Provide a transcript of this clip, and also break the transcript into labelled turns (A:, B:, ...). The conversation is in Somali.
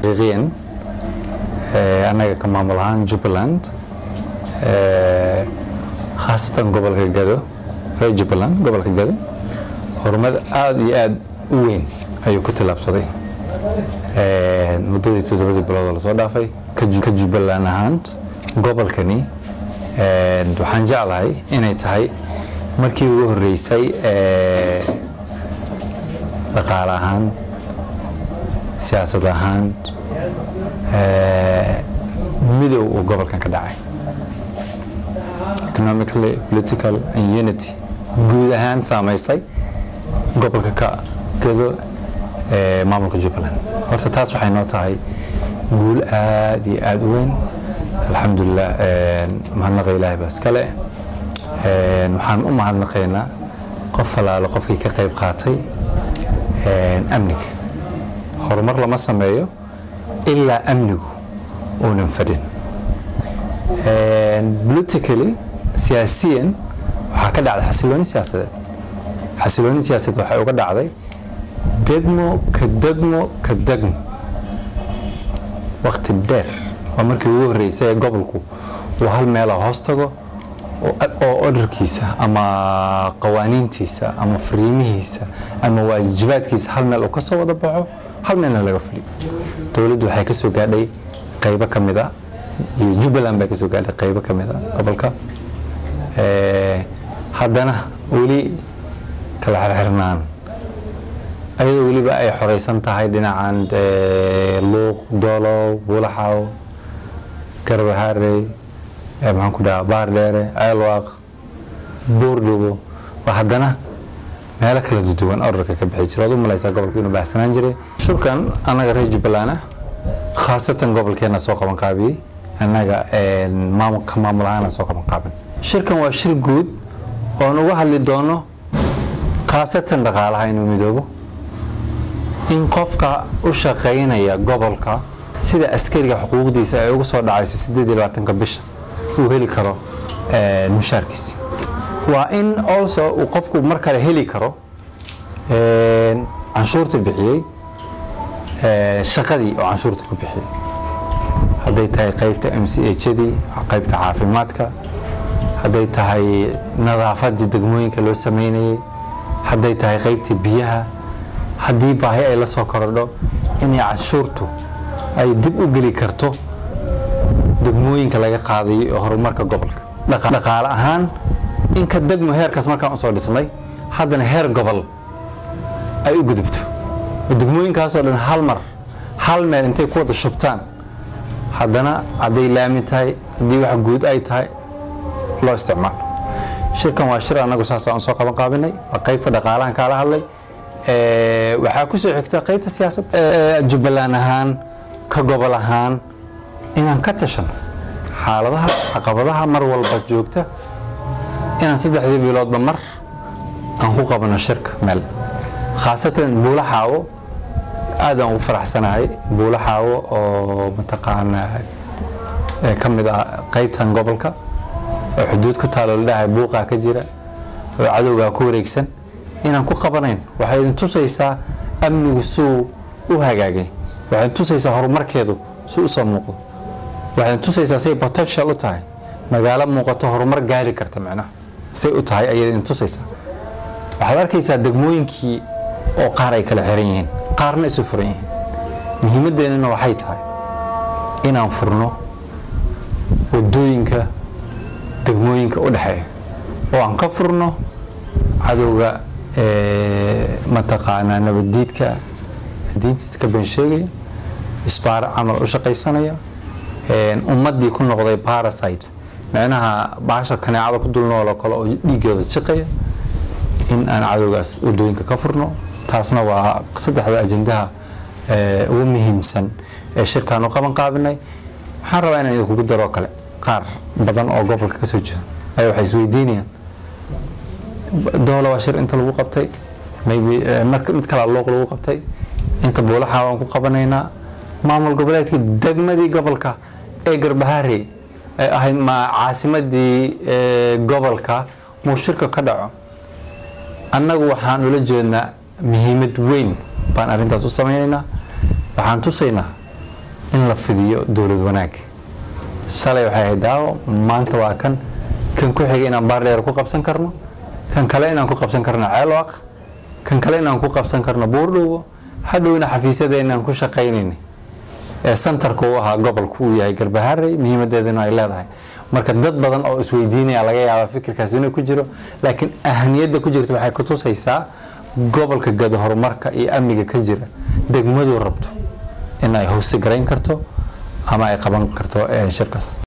A: xaqiiqiyan annaga ka maamul ahaan jubbaland khaasatan gobolka gado reer jubbaland gobolka gado horumar aada iyo aada u weyn ayuu ku tillaabsaday muddadii toddobadii bilood oo lasoo dhaafay ka jubbaland ahaan gobolkani waxaan jeclahay inay tahay markii ugu horreysay dhaqaale ahaan siyaasad ahaan midow uu gobolkan ka dhacay economically political and unity guud ahaan saamaysay gobolka ka gado maamulka jubbaland horta taas waxay noo tahay guul aada iyo aada u weyn alxamdulilah mahadnaqa ilaahay baa iskale waxaan u mahadnaqaynaa qof alaalo qofkii ka qayb qaatay amniga horumar lama sameeyo ilaa amnigu uunan fadhin politically siyaasiyan waxaa ka dhacday xasilooni siyaasadeed xasilooni siyaasadeed waxay uga dhacday degmo ka degmo ka degmo wakti dheer waa markii ugu horreysay ee gobolku uu hal meela hoos tago oo odharkiisa ama qawaaniintiisa ama fariimihiisa ama waajibaadkiisa hal meel uu ka soo wada baxo hal meelna laga fuliyo dowladdu waxay ka soo gaadhay qaybo ka mid a iyo jubbaland bay ka soo gaadhay qaybo ka mid a gobolka haddana weli kala xirxirnaan ayadoo weliba ay xoreysan tahay dhinacan luuq doolow buulaxaw garbaharey maxaan ku dhaha baardheere ceelwaaq boordhobo waa haddana meelo kala duwan orarka ka bixi jira waad u malaysaa gobolka inuu baahsanaan jiray shurkan annaga reer jubbaland ah khaasatan gobolkeena soo qaban qaabiyey annaga ka maamul ahaana soo qaban qaabin shirkan waa shir guud oon uga hadli doono khaasatan dhaqaalaha inuu midoobo in qofka u shaqaynaya gobolka sida askariga xuquuqdiisa ay ugu soo dhacayso sideed iyo labaatanka bisha uu heli karo mushaarkiisi waa in also uu qofku mar kale heli karo canshuurta bixiyey shaqadii oo canshuurta ku bixiyey hadday tahay qaybta m c hadii qaybta caafimaadka hadday tahay nadaafadii degmooyinka loo sameynayay hadday tahay qaybtii biyaha haddii baahi ay la soo korodho inay canshuurtu ay dib u geli karto degmooyinka laga qaadayo ee horumarka gobolka dhaqaale ahaan inka degmo heerkaas markaan usoo dhisnay haddana heer gobol ay u gudubto oo degmooyinkaasoo dhan hal mar hal meel intay ku wada shubtaan haddana hadday laami tahay haddii wax guud ay tahay loo isticmaalo shirkan waa shir annagu saasaan usoo qaban qaabinay waa qaybta dhaqaalahan kaala hadlay waxaa ku soo xigta qaybta siyaasadda jubbaland ahaan ka gobol ahaan inaan ka tashano xaaladaha caqabadaha mar walba joogta inaan saddexdii biloodba mar aan ku qabano shirka meel khaasatan buula xaawo aadaan ugu faraxsanahay buula xaawo oo mataqaanaa ka mid ah qaybtan gobolka oo xuduud ku taalo ladhahay buuqaa ka jira oo cadowgaa ku wareegsan inaan ku qabanayn waxay idin tusaysaa amnigu suu u hagaagay waxay idin tusaysaa horumarkeedu suu u soo muuqdo waxay idin tusaysaa say potential u tahay magaalo muuqato horumar gaari karta macnaha say u tahay ayay idin tusaysaa waxaad arkaysaa degmooyinkii oo qaar ay kala xiran yihiin qaarna isu furan yihiin muhiimadeennana waxay tahay inaan furno wadooyinka degmooyinka u dhexeeya oo aan ka furno cadowga mataqaanaa nabaddiidka diintiisa ka been sheegaya isbaaro camal u shaqaysanaya ummaddii ku noqday parasite micnaha baasha kaneecada ku dul nooloo kale oo dhiiggooda jiqaya in aan cadowgaas wadooyinka ka furno taasna waa saddexda ajendaha ugu muhiimsan ee shirkaan u qaban qaabinay waxaan rabaa inaan idinkugu daroo kale qaar badan oo gobolka kasoo jeeda ayaa waxay isweydiinayaan doola waa shir inta lagu qabtay maybe mid kalaa looq lagu qabtay inta buulaxa waan ku qabanaynaa maamul goboleedkii degmadii gobolka ee garbahaare ay ahayd ma caasimadii gobolka muu shirka ka dhaco annagu waxaan ula jeednaa muhiimad weyn baan arrintaas u samaynaynaa waxaan tusaynaa in la fidiyo dowlad wanaag shalay waxay ahayd daawo maanta waa kan kan ku xiga inaan baardheer ku qabsan karno kan kale inaan ku qabsan karno ceelwaaq kan kale inaan ku qabsan karno buurdhowo hadhowna xafiisyada inaan ku shaqaynayna ee santarka u ahaa gobolku uu yahay garbaharey muhiimadeedana ay leedahay marka dad badan oo isweydiinaya laga yaaba fikirkaas inuu ku jiro laakiin ahaniyadda ku jirta waxay kutusaysaa gobolka gado horumarka iyo amniga ka jira degmadu rabto in ay hoosi garayn karto ama ay qaban karto shirkaas